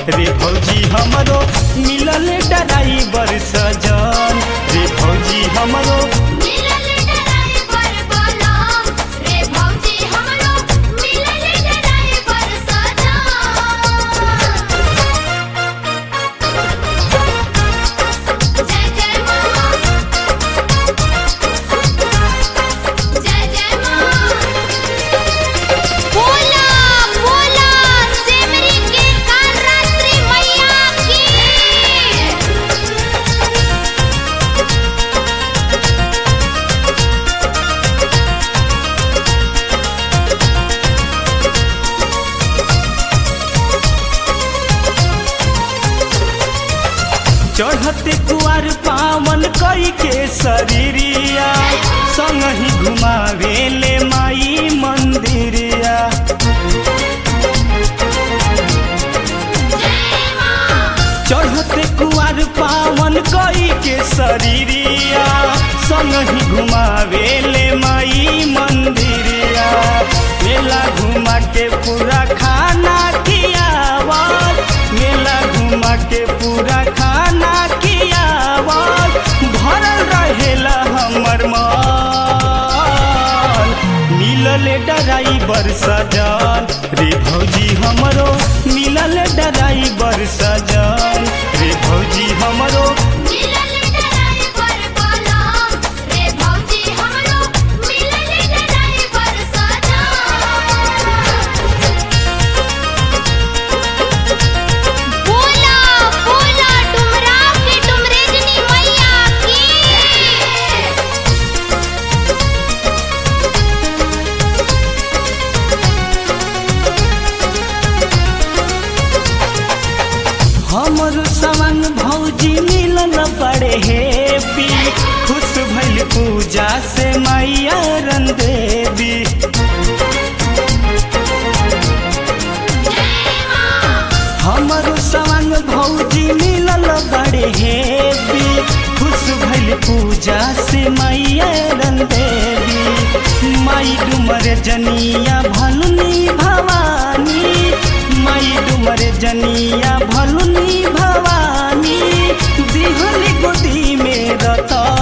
रे भौजी हमरो मिलल ड्राइवर सजन रे भौजी हमरो मिलल ड्राइवर बोलाम रे भौजी हमरो मिलल ड्राइवर सजन जय जय मां जय जय मां बोला बोला सेमरी के कालरात्रि मैया की चढ़ते कुआर पावन कई के शरीरिया संग ही घुमावे ले माई मंदिरिया चढ़ते कुआर पावन कई के शरीरिया संग ही घुमावे ले माई मंदिरिया मेला घुमा के पूरा खाना खियावत मेला घुमा के पूरा खाना खियावत भरल रहेला हमर मन मिलल ड्राइवर सजन रे भौजी हमरो मिलल ड्राइवर सजन रे भौजी हमरो मिलल ड्राइवर बोलाम रे भौजी हमरो मिलल ड्राइवर सजन बोला बोला डुमरा के डुमरेजनी मैया की हमर संग भौजी मिलल बड़े हेपी खुश भइल पूजा से मैया रन देवी हमर संग भौजी मिलल बड़े हेपी खुश भइल पूजा से मैया रन देवी माई डुमर जनिया भलुनी भवानी माई डुमर जनिया भलुनी भवानी दिहली गोदी में रतन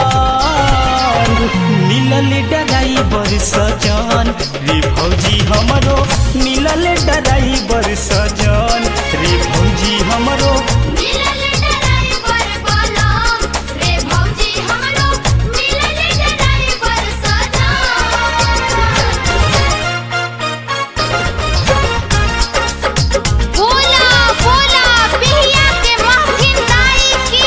मिलल ड्राइवर सजन रे भौजी हमरो मिलल ड्राइवर सजन रे भौजी हमरो मिलल ड्राइवर बोलाम रे भौजी हमरो मिलल ड्राइवर सजन बोला बोला बिहिया के महफिल दाई की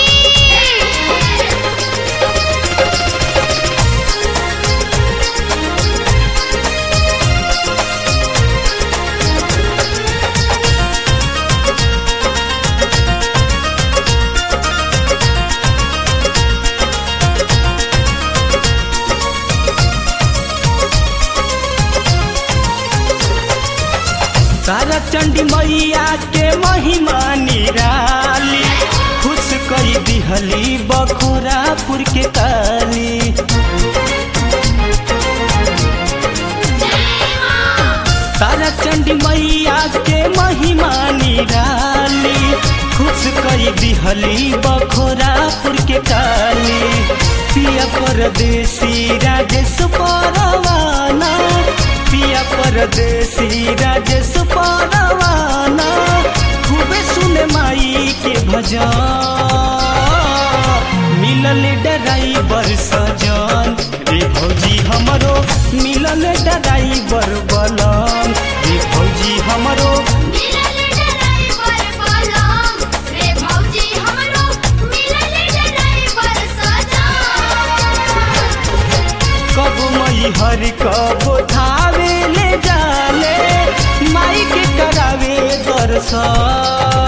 तारा चंडी मैया के महिमा निराली खुश कई दिहली बखोरापुर के काली तारा चंडी मैया के महिमा निराली खुश कई दिहली बखोरापुर के काली पिया परदेसी राजेश परवाना पिया परदेसी राजेश परवाना खूबे सुने माई के भजन मिलल ड्राइवर सजन रे भौजी हमरो मिलल ड्राइवर बलम रे भौजी हमरो मिलल ड्राइवर बोलाम रे भौजी हमरो मिलल ड्राइवर सजन कब मई हर कब धावे ले जाले माई के करावे दर्शन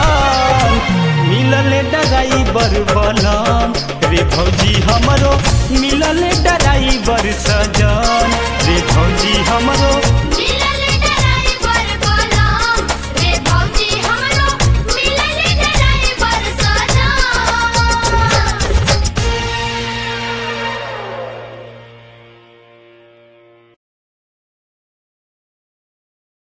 मिलल ड्राइवर बलम रे भौजी हमरो मिलल ड्राइवर सजन रे भौजी हमरो